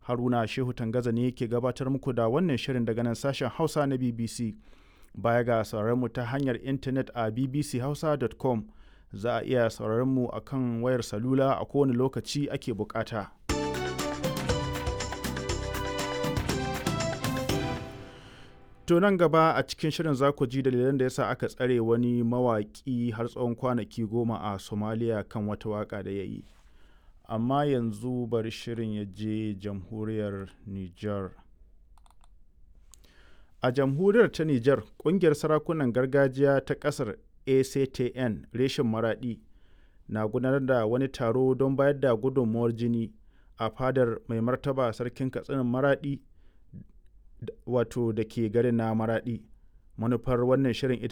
Haruna Shehu Tangaza ne ke gabatar muku da wannan shirin daga nan sashen Hausa na BBC. Baya ga sauraron mu ta hanyar intanet a bbchausa.com za a iya sauraron mu a kan wayar salula a kowane lokaci ake bukata. To nan gaba a cikin shirin za ku ji dalilan da yasa aka tsare wani mawaƙi har tsawon kwanaki goma a Somalia kan wata waƙa da ya yi. Amma yanzu bari shirin ya je jamhuriyar Nijar. A jamhuriyar ta Nijar, ƙungiyar sarakunan gargajiya ta ƙasar ACTN reshen Maraɗi na gudanar da wani taro don bayar da gudunmuwar jini a fadar mai martaba sarkin katsinin Maraɗi wato da ke garin na Maraɗi. Manufar wannan shirin ita